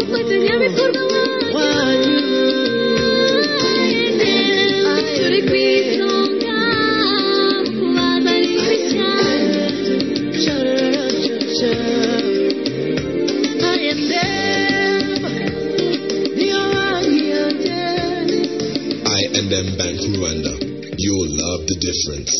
Matalla de Córdoba. Türk bir sokak, vaday kışan. I and M Bank Rwanda. You'll love the difference.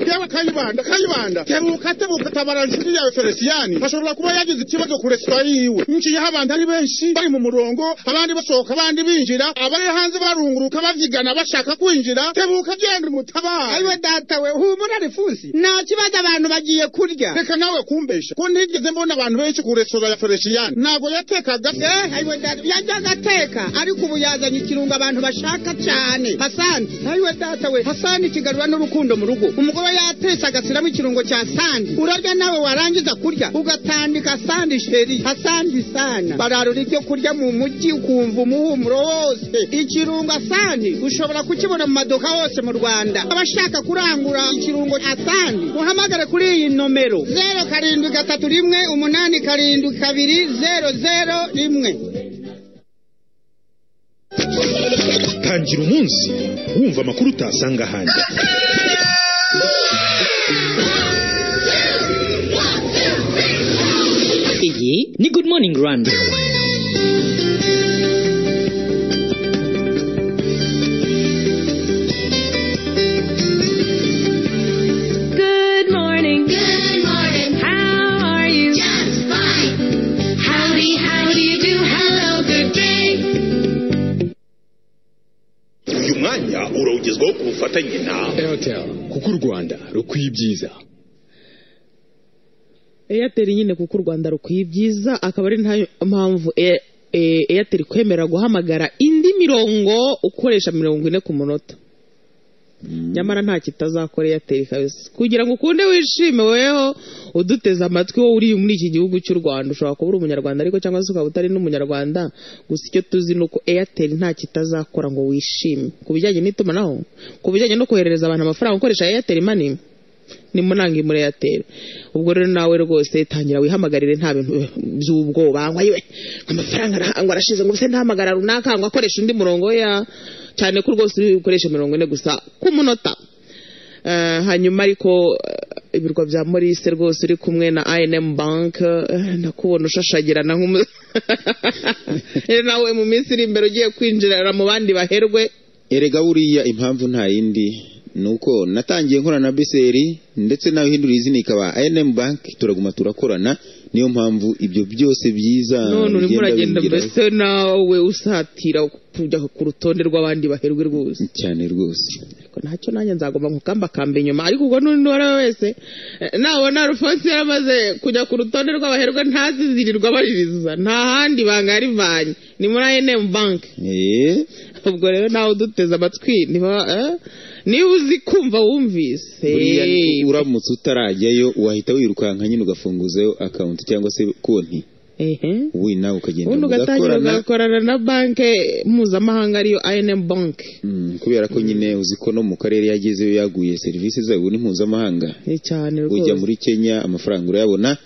yewe kayibanda kayibanda tebuka tebuka tabara inshuti yawe feresiyani ashobora kuba yagize ikibazo ku resitora yiwe nciyeho abantu ari benshi bari mu murongo abandi basohoka abandi binjira abari hanze barunguruka bavyigana bashaka kwinjira tebuka genda umutabara ayiwe datawe humura rifusi nta kibazo abantu bagiye kurya reka nawe kumbesha ko ntigeze mbona abantu benshi ku resitora ya feresiyani ntabwo yatekaga Eh, ayiwe data yajyaga ateka ariko ubu yazanye ikirungo abantu bashaka cyane hasani ayiwe data we hasani kigarura n'urukundo mu rugo umugore yatetse agasiramo ikirungo cya sandi urarya nawe warangiza kurya ugatandika sandi sheri hasandi sana bararura ibyo kurya mu mujyi ukumva umuhumuro wose ikirungo asandi ushobora kukibona mu maduka hose mu rwanda abashaka kurangura ikirungo asandi uhamagare kuri iyi nomero zeru karindwi gatatu rimwe umunani karindwi kabiri zeru zeru rimwe tangira umunsi wumva amakuru utasanga ahandi iyi ni good morning rwanda Good morning. Good morning, How are you? just fine. Howdy, how do you do? Hello, good day. uyu mwanya urawugezwaho ku bufatanye na airtel kuko u rwanda rukwiye ibyiza airtel nyine kuko u rwanda rukwiye ibyiza akaba ari nta mpamvu Air- eh, airtel ikwemera guhamagara indi mirongo ukoresha mirongo ine ku munota nyamara nta kitazakora airtel kabisa kugira ngo ukunde wishime weho uduteze amatwi wowe uri muri iki gihugu cy'u rwanda ushobora kuba uri umunyarwanda ariko cyangwa se ukaba utari n'umunyarwanda gusa icyo tuzi ni uko airtel nta kitazakora ngo wishime ku bijyanye n'itumanaho ku bijyanye no koherereza abantu amafaranga ukoresha airtel money nimunange muri airtel ubwo rero nawe rwose tangira wihamagarire nta bintu by'ubwoba ngo ayiwe amafaranga arahangwa arashize ngo se ntahamagara runaka ngo akoreshe undi murongo ya cyane ko rwose ukoresha mirongo ine gusa ku munota Eh, hanyuma ariko eh, ibirwa bya morise rwose uri kumwe na inm bank eh, ndakubona ushashagirana nk'umu rero nawe mu minsi iri imbere ugiye kwinjira mu bandi baherwe erega buriya impamvu nta yindi ni uko natangiye nkorana na biseri ndetse nawe uhindura izina ikaba ayendemu banki turaguma turakorana niyo mpamvu ibyo byose byiza none urimo bigenda uragenda bingeraho. mbese nawe usatira kujya ku rutonde rw'abandi baherwe rwose cyane rwose ariko ntacyo nanjye nzagomba nkukamba kamba inyuma ariko ubwo n'undi uwo ari we wese eh, nabona alphonse yaramaze kujya ku rutonde rw'abaherwe ntazizirirwa abaririza nta handi banga yarivanye ni muri inm bank Eh, ubwo rero nawe uduteze amatwi niba eh, niba uzi kumva wumvise buriya ni- uramutse utarajyayo wahita wirukanka nyine ugafunguzayo akawunti cyangwa se konti ehe ubundi nawe ukagenda ubundi ugatangira mugakorana ugakorana na banki mpuzamahanga ariyo inm bank Mm, kubera ko nyine uzi ko no mu karere yagezeyo yaguye serivisi zayo ni mpuzamahanga ni cyane ujya rwose muri kenya amafaranga urayabona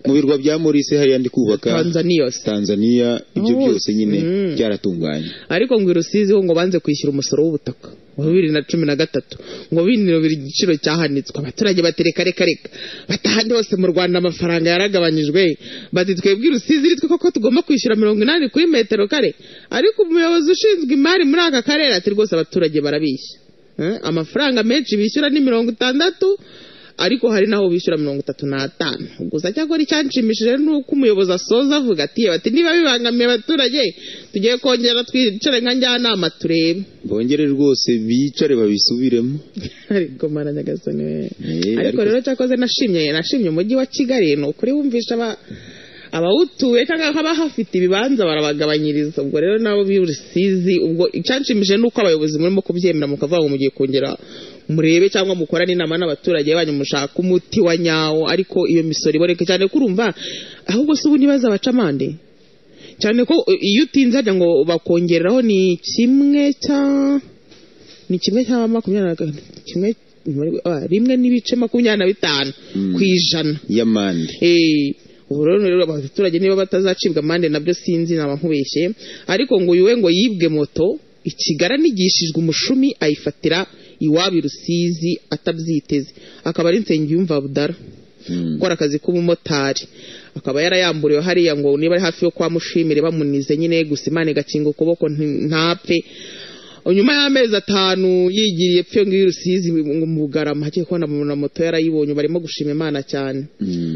mu birwa bya morise hariya ndi kubaka tanzania yose tanzania ibyo Oh, byose nyine mm. byaratunganye ariko ngo irusizi ho ngo banze kwishyura umusoro w'ubutaka wa bibiri na cumi na gatatu ngo binubira igiciro cyahanitswe abaturage batereka reka reka batahandi hose mu rwanda amafaranga yaragabanyijwe bati twebwe irusizi ritwe koko tugomba kwishyura mirongo inani kuri metero kare ariko umuyobozi ushinzwe imari muri aka karere ati rwose abaturage barabishya Eh, amafaranga menshi bishyura ni mirongo itandatu ariko hari n'aho bishyura mirongo itatu n'atanu gusa cyakora icyanshimishije ni uko umuyobozi asoza avuga ati bati niba bibangamiye abaturage tugiye kongera twicare nka njyanama turebe bongere rwose bicare babisubiremo ariko mara nyagasani we Eh, ariko ariko- rero cyakoze nashimye nashimye umujyi wa kigali ni ukuri wumvisha aba- abawutuye cyangwa abahafite ibibanza barabagabanyiriza ubwo rero nabo birusizi ubwo icyanshimije ni uko abayobozi murimo kubyemera mukavuga ngo mugiye kongera murebe cyangwa mukorane inama n'abaturage banyu mushaka umuti wa nyawo ariko iyo misoro iboneka cyane ko urumva ahubwo si ubu ntibaza abacamande cyane ko eh, iyo utinze hajya ngo bakongeraho ni kimwe cya ni kimwe cya makumyabiri na gatanu kimwe ah, rimwe n'ibice makumyabiri na bitanu ku ijana y'amande Eh, ubu rero rero abaturage niba batazacibwa amande nabyo sinzi naba nkubeshye ariko ngo uyu we ngo yibwe moto ikigara nigishijwe umushumi ayifatira iwabo i rusizi atabyiteze akaba ari nsengiyumva budara gukora akazi k'ubumotari akaba yarayamburiwe hariya ngo niba ari hafi yo kwa mushimire bamunize nyine gusa imana igakinga ukuboko nti- ntapfe nyuma y'amezi atanu yigiriye pfe ngiyo rusizi ngo mu bugarama hagiye kubona mu- na moto yarayibonye barimo gushima imana cyane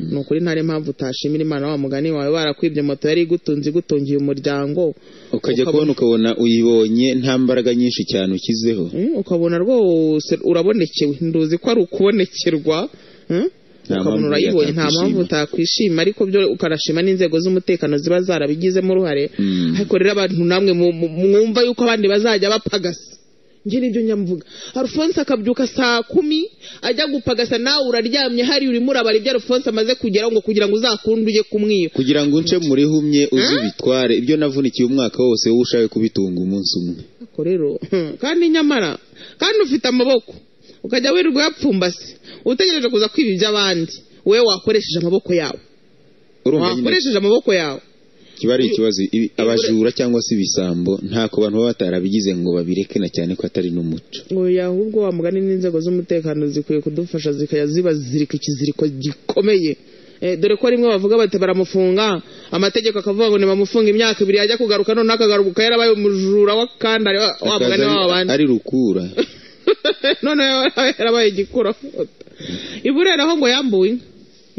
ni ukuri ntari impamvu utashimira imana wa mugani wawe barakwibye moto yari igutunze igutungiye umuryango ukajya kubona ukabona uyibonye nta mbaraga nyinshi cyane ushyizeho Mm, ukabona rwose urabonekewe nduzi ko ari ukubonekerwa mm? Nta ukabona mpamvu urayibonye nta yatakwishima. mpamvu utakwishima ariko byo ukanashima n'inzego z'umutekano ziba zarabigizemo uruhare Mm. ariko rero abantu namwe mu- mu- mwumva yuko abandi bazajya bapagasa njye nibyo nyamvuga arufonse akabyuka saa kumi ajya gupagasa nawe uraryamye hari urimo urabara ibyo arufonse amaze kugeraho ngo kugira ngo uzakunde ujye kumwiba kugira ngo unce muri humye uzi bitware ibyo navunikiye umwaka wose wowe ushaka kubitunga umunsi umwe Ariko rero kandi nyamara kandi ufite amaboko ukajya wirirwa yapfumbase utegereje kuza kwiba iby'abandi wowe wakoresheje amaboko yawe urumva nyine wakoresheje amaboko yawe kiba ari ikibazo Ibi- abajura cyangwa se ibisambo ntako bantu baba batarabigize ngo babireke na cyane ko atari n'umuco oya ahubwo wa mugani n'inzego z'umutekano zikwiye kudufasha zikajya zibazirika ikiziriko gikomeye Eh, dore ko rimwe bavuga bati baramufunga amategeko akavuga ngo nibamufunga imyaka ibiri ajya kugaruka noneho akagaruka yarabaye umujura w'akandare wa- wa Akaza mugani ari- w'abandi ari rukura none yarabaye igikura iburera aho ngo yambuwe inka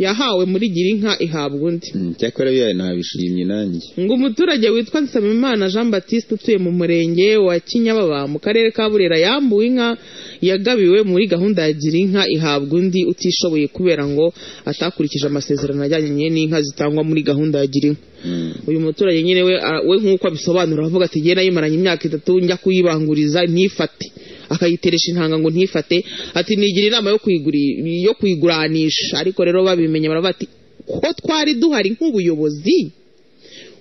yahawe muri gira inka ihabwa undi Mm, cyakora biyaye nabishimye nanjye ngo umuturage witwa nsabimana jean batiste utuye mu murenge wa kinyababa mu karere ka burera yambuwe inka yagabiwe muri gahunda ya gira inka ihabwa undi utishoboye kubera ngo atakurikije amasezerano ajyanye n'inka zitangwa muri gahunda ya gira inka Mm. uyu muturage nyine we a- we nk'uko abisobanura avuga ati njye nayimaranye imyaka itatu njya kuyibanguriza ntifate akayiteresha intanga ngo ntifate ati nigira inama yo kuyiguri yo kuyiguranisha ariko rero babimenye baravuga ati ko twari duhari nk'ubuyobozi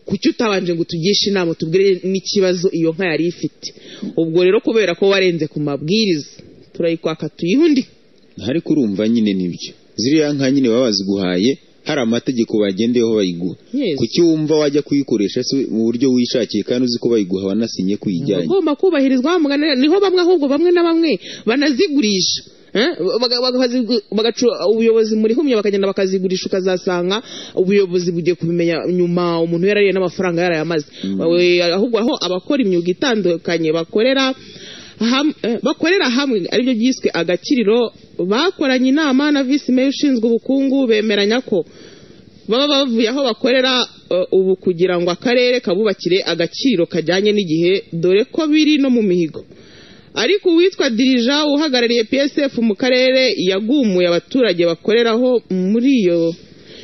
kuki utabanje ngo utugishe inama utubwire n'ikibazo iyo nka yari ifite ubwo rero kubera ko warenze ku mabwiriza turayikwaka tuyihe undi ariko urumva nyine nibyo ziriya nka nyine baba baziguhaye hari amategeko bagendeyeho bayiguha Yes. kuki wumva wajya kuyikoresha se mu buryo wishakiye kandi uzi ko bayiguha wanasinye kuyijyanye agomba kubahirizwa wa mugani niho bamwe ahubwo bamwe na bamwe banazigurisha Eh, baga- baga- bazigu- bagacu- ubuyobozi muri humye bakagenda bakazigurisha ukazasanga ubuyobozi bugiye kubimenya nyuma umuntu yarariye n'amafaranga yarayamaze We- ahubwo aho abakora imyuga itandukanye bakorera ham- eh, bakorera hamwe aribyo byiswe agakiriro bakoranye inama na visi meya ushinzwe ubukungu bemeranya ko baba bavuye aho bakorera eh, ubu kugira ngo akarere kabubakire agaciro kajyanye n'igihe dore ko biri no mu mihigo ariko uwitwa dirija uhagarariye psf mu karere yagumuye abaturage bakoreraho muri iyo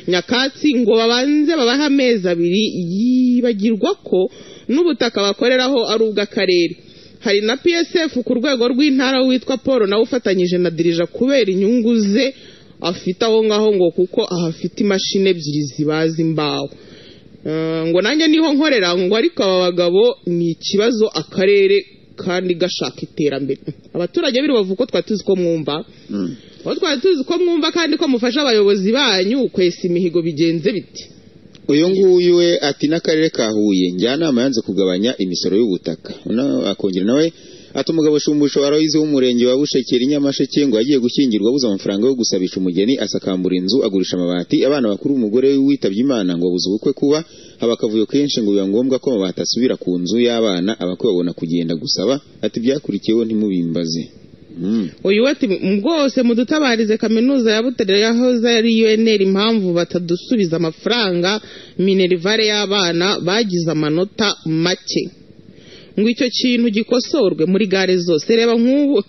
nyakatsi ngo babanze babahe amezi abiri yibagirwa ko n'ubutaka bakoreraho ari ubw'akarere hari na psf ku rwego rw'intara witwa paul nawe ufatanyije na dirija kubera inyungu ze afite aho ngaho ngo kuko ahafite imashini ebyiri zibaza imbaho Eh, ngo nanjye niho nkorera ngo ariko aba bagabo ni ikibazo akarere kandi gashaka iterambere abaturage b'i rubavu ko twari tuzi ko mwumva aho twari tuzi ko mwumva kandi ko mufasha abayobozi banyu kwesa imihigo bigenze biti uyu nguyu we ati n'akarere ka huye njyanama yanze kugabanya imisoro y'ubutaka Na- akongera nawe ati umugabo shumbusho warawize w'umurenge wa bushekeri nyamasheke ngo yagiye gushyingirwa abuze amafaranga yo gusabisha umugeni asakambura inzu agurisha amabati abana bakuru umugore we witabye imana ngo abuze ubukwe kuba haba akavuyo kenshi ngo biba ngombwa ko amabati asubira ku nzu y'abana abakwe babona kugenda gusaba ati byakurikiyeho ntimubimbaze Mm. uyu we ati bwose mudutabarize kaminuza ya butere yahoze ari unr impamvu batadusubiza amafaranga minerivare y'abana bagize amanota make ngo icyo kintu gikosorwe muri gare zose reba nk'ubu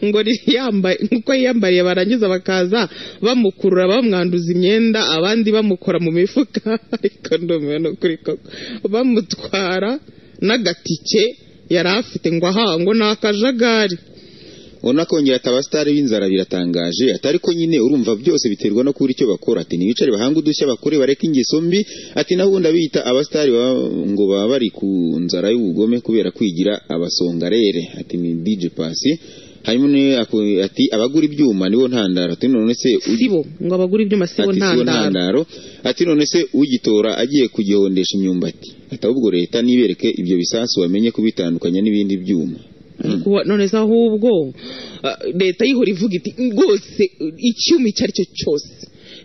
ngo yambaye nk'uko yiyambariye barangiza bakaza bamukurura bamwanduza imyenda abandi bamukora mu mifuka ariko ndumiwe ni ukuri koko bamutwara n'agatike yari afite ngo aha ngo ni akajagari unakongera ati abasitari b'inzara biratangaje ati ariko nyine urumva byose biterwa no kubura icyo bakora ati ntibicare bahanga udushya bakore bareke ingeso mbi ati nabundi abita abasitari baba- ngo baba bari ku nzara y'ubugome kubera kwigira abasongarere ati ni dj pasi hanyuma niwe aku- ati abagura ibyuma nibo ntandaro ati none se u- sibo ngo abagura ibyuma sibo ati sibo ntandaro ntandaro ati none se ugitora agiye kugihondesha imyumbati ati ahubwo leta nibereke ibyo bisasu bamenye kubitandukanya n'ibindi byuma Kuba- none se ahubwo ah, leta yihora ivuga iti rwose icyuma icyo ari cyo cyose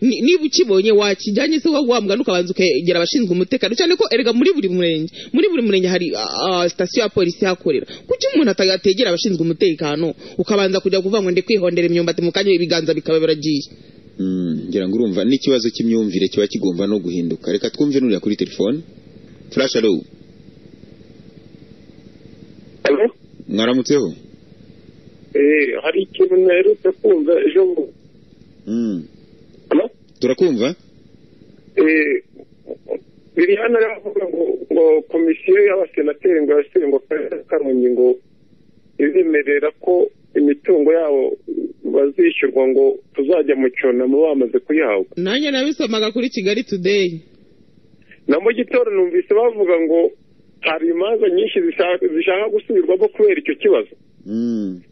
Ni- niba ukibonye wakijyanye se wamugana ukabanza ukegera abashinzwe umutekano cyane ko erega muri buri murenge muri buri murenge hari ah, ah, sitasiyo ya polisi ihakorera kuki umuntu ata- ategera abashinzwe umutekano ukabanza kujya kuvuga ngo ndi kwihondera imyumbati mu kanya ibiganza bikaba biragiye Mm, ngira ngo urumva n'ikibazo cy'imyumvire kiba kigomba no guhinduka reka twumve n'uriya kuri telefone flash alo mwaramutseho hari ikintu naherutse kumva ejo bundi Mm. turakumva Eh, biri hano rero avuga ngo ngo komisiyo y'abasenateri ngo yashyire ngo akarere ka karongi ngo izemerera ko imitungo yabo bazishyurwa ngo tuzajya mu cyunamo bamaze kuyihabwa nanjye nabisomaga kuri kigali today na mu gitondo numvise bavuga ngo hari imanza nyinshi zishaka zishaka gusubirwamo kubera icyo kibazo Mm.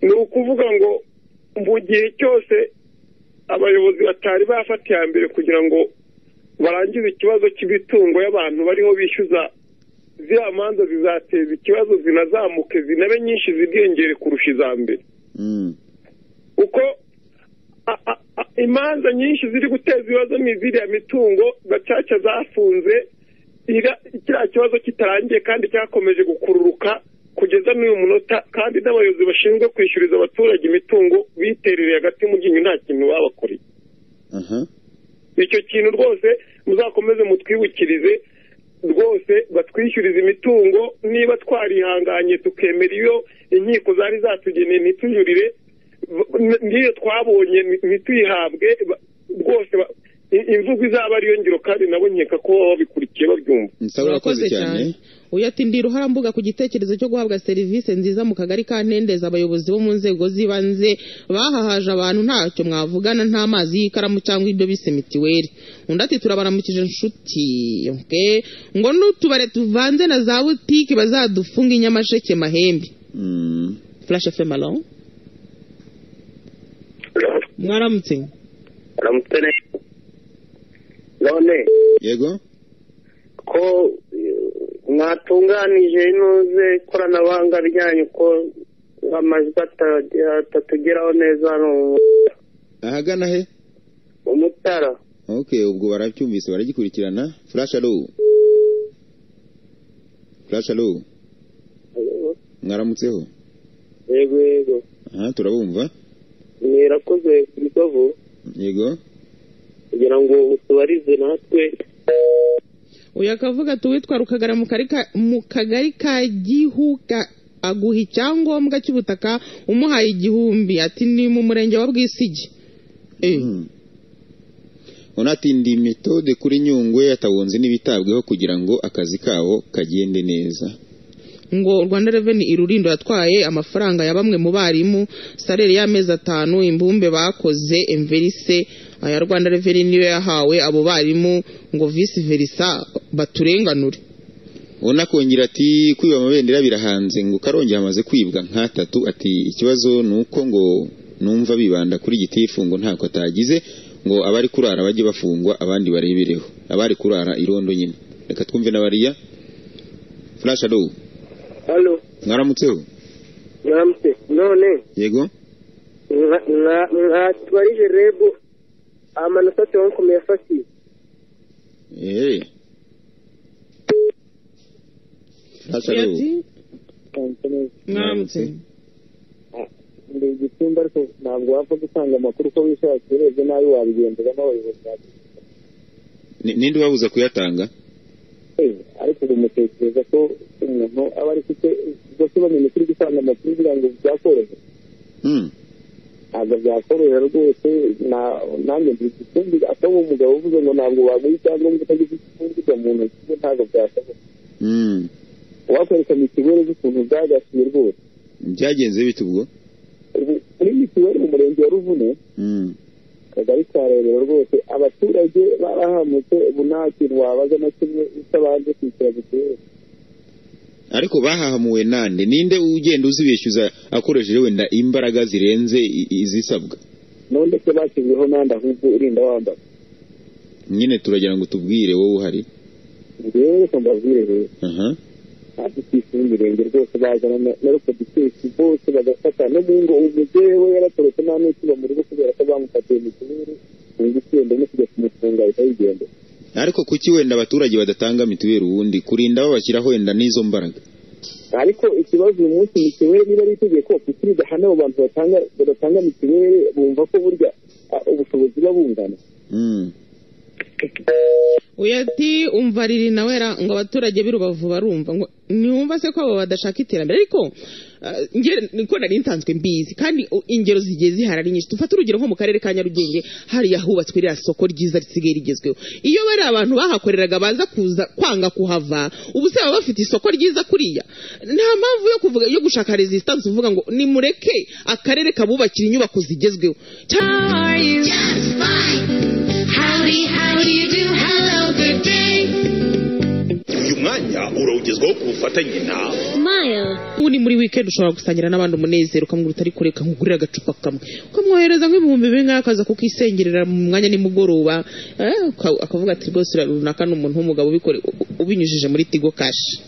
ni ukuvuga ngo mu gihe cyose abayobozi batari bafata iya mbere kugira ngo barangize ikibazo cy'imitungo y'abantu bariho bishyuza ziriya manza zizateza ikibazo zinazamuke zinabe nyinshi zidengere kurusha iza mbere Mm. kuko a- a- a- imanza nyinshi ziri guteza ibibazo ni iziriya mitungo gacaca zafunze ira- kiriya kibazo kitarangiye kandi cyakomeje gukururuka kugeza n'uyu munota kandi n'abayobozi bashinzwe kwishyuriza abaturage imitungo biterereye hagati mu ryinyo nta kintu babakoreye aha icyo kintu rwose muzakomeze mutwibukirize rwose batwishyurize imitungo niba twarihanganye tukemera iyo inkiko zari zatugeneye ntitujurire b- n- n'iyo twabonye nti- ntituyihabwe ba- rwose ba- i- imvugo izaba ariyo ngiro kandi nabo nkeka ko baba babikurikiye babyumva nsaba urakoze cyane uyu ati ndi ruharambuga ku gitekerezo cyo guhabwa serivisi nziza mu kagari ka ntendeza abayobozi bo mu nzego z'ibanze bahahaje abantu ntacyo mwavugana nta mazi y'ikaramu cyangwa ibyo bise mitiweli undi ati turabaramukije inshuti okay? ngo n'utubare tuvanze na za butike bazadufunga inyamasheke mahembe Mm. flash fm alo mwaramutse uramutse neza none yego ko mwatunganije inoze ikoranabuhanga ryanyu ko amajwi atatugeraho neza hano ahagana he mu mutara ok ubwo barabyumvise baragikurikirana flash alo flash alo mwaramutseho yego yego aha turabumva mwirakoze ibibavu yego kugira ngo utubarize natwe uyu akavuga ati uwitwa rukagara mu kari ka- mu kagari ka gihuka aguha icyangombwa cy'ubutaka umuhaye igihumbi ati ni mu murenge wa bwisigi Eh, Mm. unatindi metode kuri nyungwe atabunzi n'ibitabweho kugira ngo akazi kabo kagende neza ngo rwanda reveni irurindo yatwaye amafaranga ya bamwe mu barimu sarere y'amezi atanu imbumbe bakoze emverise aya rwanda reveni niyo yahawe abo barimu ngo visi verisa baturenganure unakongera ati kwiba amabendera birahanze ngo karongi hamaze kwibwa nk'atatu ati ikibazo ni uko ngo numva bibanda kuri gitifu ngo ntako atagize ngo abari kurara bajye bafungwa abandi barebereho abari kurara irondo nyine reka twumve n'abariya flash alo hano mwaramutseho mwamutse none yego mwa- mwa- mwatubarije rebu amanota tuyankomeye afatiye eee flash alo Ati, mwaramutse ndi igisimba ariko ntabwo wapfa gutanga amakuru uko wishakiye urebye nabi wabigenzura n'abayobozi bawe Ni- ninde ubabuza kuyatanga ariko ubu mutekereza ko umuntu aba ari afite ubwo se bamenya ukuri gutanga amakuru kugira ngo byakorohe Mm. ntabwo byakorohera rwose na- nanjye ndi igicumbi asa nk'umugabo uvuze ngo ntabwo waguha icyangombwa utagize igicumbika mu ntoki ze ntabwo byashoboka Mm. wakwereka mitiweli z'ukuntu byagasuye rwose byagenze bite ubwo ubu kuri mitiweli mu murenge wa ruvune Mm. kagari ka rebero rwose abaturage barahamutse ubu nta kintu wabaza na kimwe utabanje kwishyura mitiweli ariko bahahamuwe nande ninde ugenda uzibeshyuza akoresheje wenda imbaraga zirenze i- izisabwa none se bashyizweho n'andi ahubwo urinda wambaye nyine turagira ngo tubwire wowe uhari njyewe reka mbabwire rero aha hasi ku isi y'imirenge rwose bazana na- na rokoditesi bose bagafata no mu ngo umubyeyi we yaratorotse nta n'ukiba mu rugo kubera ko bamufatiye mituweli inzu ikenda no kujya kumufunga ahita yigenda ariko kuki wenda abaturage badatanga mituweli ubundi kurinda babashyiraho wenda n'izo mbaraga ariko ikibazo uyu munsi mituweli niba ari itegeko kuki ridahana abo bantu batanga badatanga mituweli bumva ko burya ah, ubushobozi buba bungana Mm. uyu ati umva riri nawe ra- ngo abaturage b'i rubavu barumva ngo ntiwumva se ko abo badashaka iterambere ariko eh, nge- niko nari nsanzwe mbizi kandi u- ingero zigiye zihari ari nyinshi dufate urugero nko mu karere ka nyarugenge hariya hubatswe ririya soko ryiza risigaye rigezweho iyo bari abantu bahakoreraga baza kuza kwanga kuhava ubu se baba bafite isoko ryiza kuriya nta mpamvu yo kuvuga yo gushaka resistance uvuga ngo nimureke akarere kabubakira inyubako zigezweho cyangwa How are you? Just fine. Howdy, how do you do? Hello, good day. uyu mwanya urawugezwaho ku bufatanye na Smile. ubu ni muri weekend ushobora gusangira n'abandi umunezero ukamwira utari kureka nkugurira agacupa kamwe ukamwohereza nk'ibihumbi bimwe akaza kukisengerera mu mwanya nimugoroba eh, uka- akavuga ati rwose uriya runaka ni umuntu w'umugabo ubikore u- u- ubinyujije muri tigo kashi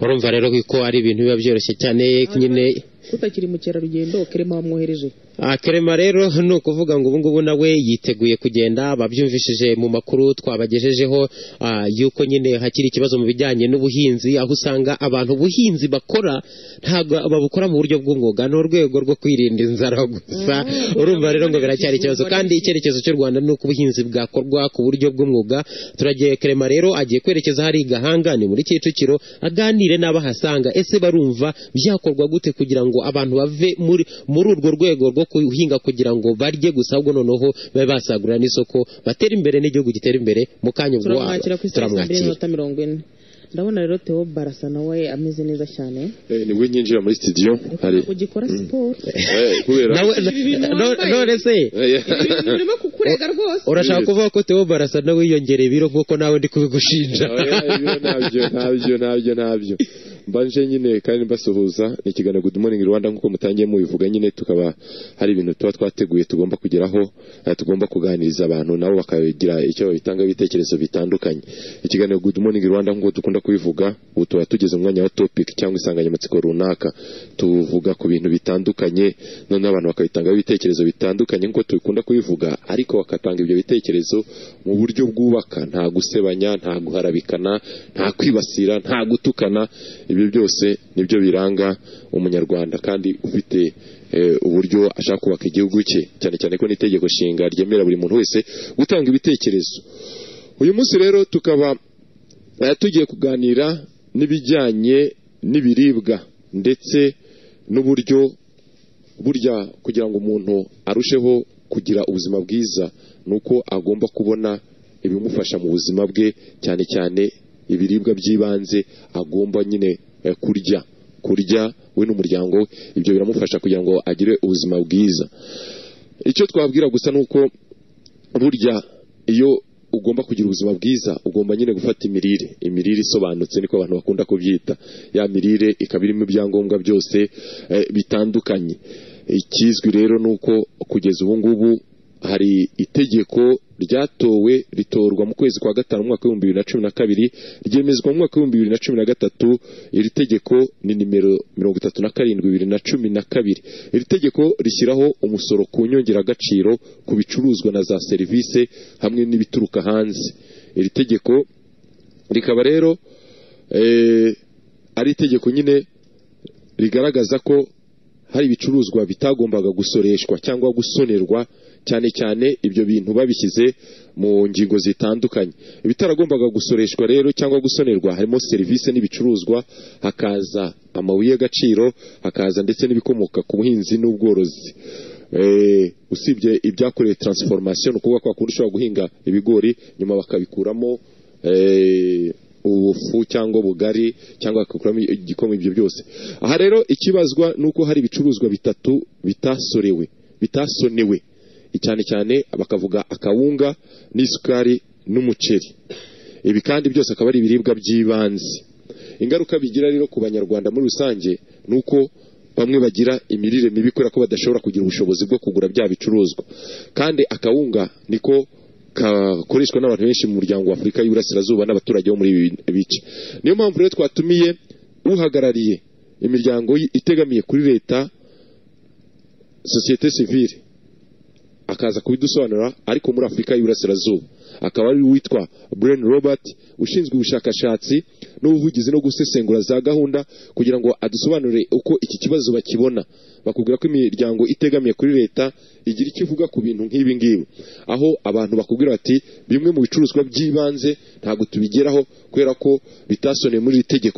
urumva rero ko ari ibintu biba byoroshye cyane nyine utakiri mukerarugendo kerema wamwohereje Ah, kerema rero ni ukuvuga ngo ubungubu nawe yiteguye kugenda babyumvishije mu makuru twabagejejeho ah, yuko nyine hakiri ikibazo mu bijyanye n'ubuhinzi aho usanga abantu ubuhinzi bakora ntabwo babukora mu buryo bw'umwuga ni urwego rwo kwirinda inzara gusa urumva rero ngo biracyari ikibazo kandi icyerekezo cy'u rwanda ni uko ubuhinzi bwakorwa ku buryo bw'umwuga turagiye kerema rero agiye kwerekeza hari i gahanga ni muri kicukiro aganire n'abahasanga ese barumva byakorwa gute kugira ngo abantu bave muri muri urwo rwego rwo guhinga kugira ngo barye gusa ahubwo noneho babe basagurira n'isoko batere imbere n'igihugu gitera imbere mu kanya ubwo turamwakira ku isaha saa mbiri turamwakira n'iminota mirongo ine ndabona rero theo barasa nawe ameze neza cyane nibwo nyinjira muri studio hari ugikora siporo Eh, kubera nawe no- none se urimo kukurega rwose urashaka kuvuga ko Theo Barasa nawe wiyongereye ibiro nk'uko nawe ndi kubigushinja Oya, ibyo ntabyo ntabyo ntabyo ntabyo mbanje nyine kandi mbasuhuza ni ikiganiro good morning rwanda nk'uko mutangiye mubivuga nyine tukaba hari ibintu tuba twateguye tugomba kugeraho eh, tugomba kuganiriza abantu nabo bakagira icyo babitanga ibitekerezo bitandukanye ikiganiro good morning rwanda nk'uko dukunda kubivuga ubu tuba tugeze mu mwanya wa topic cyangwa insanganyamatsiko runaka tuvuga ku bintu bitandukanye noneho abantu bakabitangaho ibitekerezo bitandukanye nk'uko tubikunda kubivuga ariko bagatanga ibyo bitekerezo mu buryo bwubaka nta gusebanya nta guharabikana nta kwibasira nta gutukana ibyo byose nibyo biranga umunyarwanda kandi ufite eh, uburyo ashaka kubaka igihugu cye cyane cyane ko n'itegeko nshinga ryemerera buri muntu wese gutanga ibitekerezo uyu munsi rero tukaba eh, tugiye kuganira n'ibijyanye n'ibiribwa ndetse n'uburyo burya kugira ngo umuntu arusheho kugira ubuzima bwiza ni uko agomba kubona ibimufasha mu buzima bwe cyane cyane ibiribwa by'ibanze agomba nyine eh, kurya kurya we n'umuryango we ibyo biramufasha kugira ngo agire ubuzima bwiza icyo twabwira gusa ni uko burya iyo ugomba kugira ubuzima bwiza ugomba nyine gufata imirire imirire isobanutse niko abantu bakunda kubyita ya mirire ikaba irimo ibyangombwa byose eh, bitandukanye ikizwi rero ni uko kugeza ubu ngubu hari itegeko ryatowe ritorwa mu kwezi kwa gatanu mu mwaka w'ibihumbi bibiri na cumi na kabiri ryemezwa mu mwaka w'ibihumbi bibiri na cumi na gatatu iri tegeko ni nimero mirongo itatu na karindwi bibiri na cumi na kabiri iri tegeko rishyiraho umusoro ku nyongeragaciro ku bicuruzwa na za serivisi hamwe n'ibituruka hanze iri tegeko rikaba rero eh, ari itegeko nyine rigaragaza ko hari ibicuruzwa bitagombaga gusoreshwa cyangwa gusonerwa cyane cyane ibyo bintu babishyize mu ngingo zitandukanye ibitaragombaga gusoreshwa rero cyangwa gusonerwa harimo serivisi n'ibicuruzwa hakaza amabuye y'agaciro hakaza ndetse n'ibikomoka ku buhinzi n'ubworozi Eh, usibye ibyakorewe taransiforomasiyo ni ukuvuga kwa kundi ushobora guhinga ibigori nyuma bakabikuramo eh, ubufu cyangwa ubugari cyangwa bakakuramo igikoma ibyo byose aha rero ikibazwa ni uko hari ibicuruzwa bitatu bitasorewe bitasonewe cyane cyane bakavuga akawunga n'isukari n'umuceri ibi kandi byose akaba ari ibiribwa by'ibanze ingaruka bigira rero ku banyarwanda muri rusange ni uko bamwe bagira imirire mibi kubera ko badashobora kugira ubushobozi bwo kugura bya bicuruzwa kandi akawunga niko gakoreshwa n'abantu benshi mu muryango wa afurika y'uburasirazuba n'abaturage bo muri ibi bice niyo mpamvu rero twatumiye uhagarariye imiryango y- itegamiye kuri leta sosiyete sivile akaza kubidusobanurira ariko muri afurika y'uburasirazuba akaba ari uwitwa Brian Robert ushinzwe ubushakashatsi n'ubuvugizi no gusesengura za gahunda kugira ngo adusobanurire uko iki kibazo bakibona bakubwira ko imiryango itegamiye kuri leta igira icyo ivuga ku bintu nk'ibi ngibi aho abantu bakubwira bati bimwe mu bicuruzwa by'ibanze ntabwo tubigeraho kubera ko bitasoneye muri iri tegeko